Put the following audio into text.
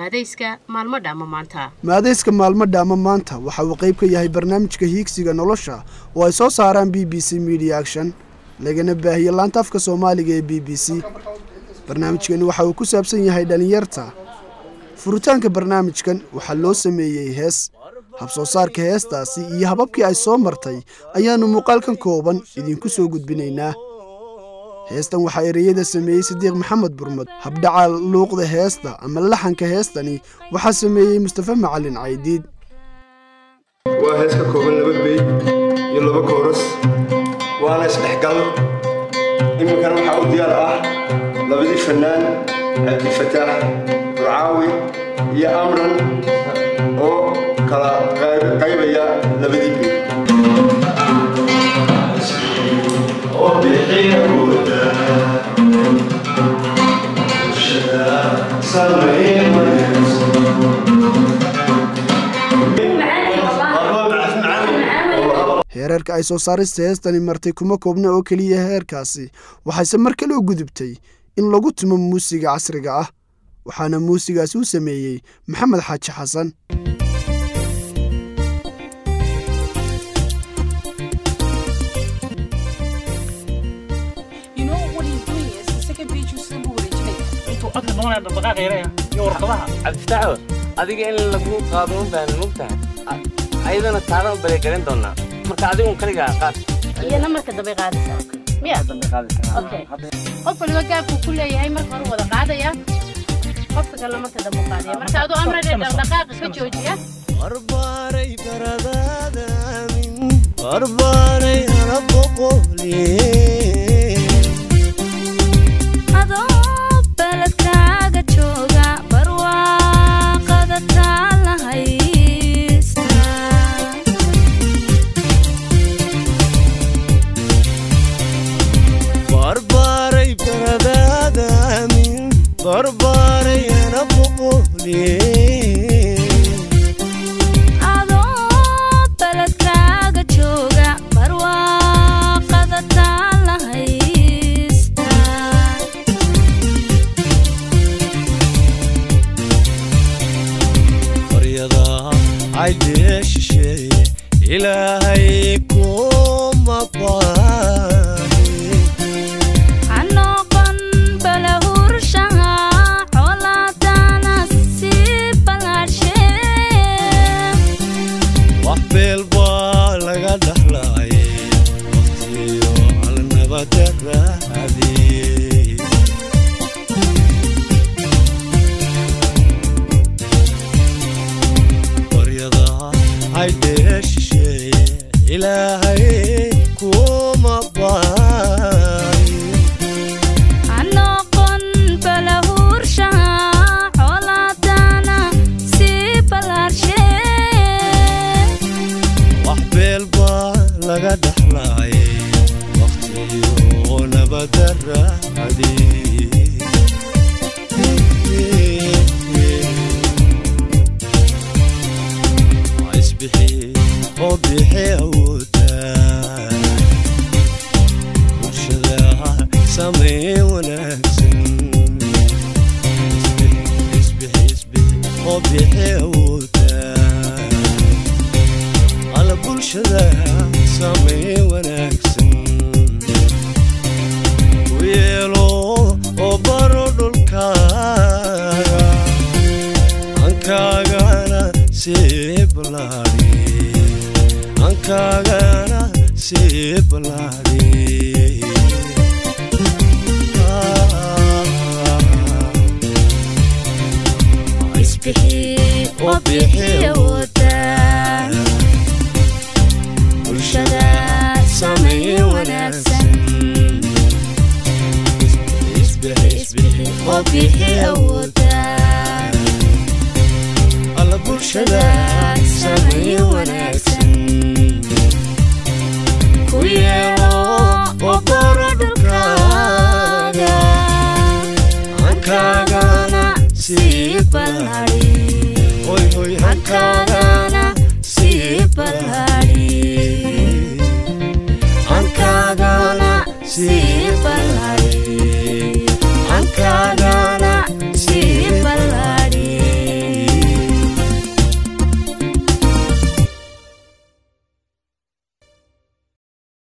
maadayska maalmo dhaama maanta maadayska maalmo dhaama maanta waxa uu qayb ka yahay barnaamijka hiigsiga nolosha oo ay soo saaraan b b c media action lagana baahiye laanta afka soomaaliga ee b b c barnaamijkani waxa uu ku saabsan yahay dhallinyarta furitaanka barnaamijkan waxaa loo sameeyey hees habsoo saarka heestaasi iyo hababkii ay soo martay ayaannu muuqaalkan kooban idinku soo gudbinaynaa heestan waxaa ereyada sameeyey sidiiq maxamed burmad habdhaca luuqda heesta ama laxanka heestani waxaa sameeyey mustafa macalin caydiid waa hees ka kooban laba beyd iyo laba kooras waana isdhexgal iminkana waxaa u diyaar ah labadii fannaan cabdifataax burcaawi iyo amran oo kala qaybaya labadii beyd heerarka ay soo saarista heestani martay kuma koobna oo keliya heerkaasi waxayse mar kale u gudubtay in lagu tumo muusiga casriga ah waxaana muusigaasi u sameeyey maxamed xaaji xasan cabdifitaaxo adiga in lagu qaado un baan mogtahay ayadana taadan baleegaran doonaa marka adigun kaligaa qaad iyana marka dambe qaadaysaa miya okay qof waliba gaabkuu ku leeyahay marka hore wada qaadaya qofka kale marka dambe u qaadaya marka aduu amrade dhaqdhaqaaqa ka joojiya barbaaray baradadaamin barbaaray ana boqoliye adoo beledkaaga jooga barwaaqada taala haysta barbaaray baradadaamin barbaaray ana boqoliye adoo beledkaaga jooga barwaaqada taala haysta baryada caydee shisheeye ilaahay kuma baani ha noqon balahurshaha colaadana sii balaadhshee wax beel baa laga dhaxlaayay waqtiyo alnabada raadiyey baryada caydee shisheeye ilaahay kuma baani ha noqon balahurshaha colaadana sii balaadhshee wax beel baa laga dhaxlaayay waqtiyo nabada raadiyey isbixi oo bixi awoodaa bulshada sameyn wanaagsan isbixi isbixi oo bixi awoodaa ala bulshada sameyn wanaagsan u yeelo oo baro dhulkaaga ankaagana sii balaadhi ankaagana sii balaadhi isbixi oo bixi awoodaa bulshada sameyn wanaagsan isbixi oo bixi awoodaa alla bulshada sameyn wanaagsan ku yeelo oo baro dhulkaaga ankaagana sii balaadhi hoy hoy ankaagana sii balaadhi ankaagana sii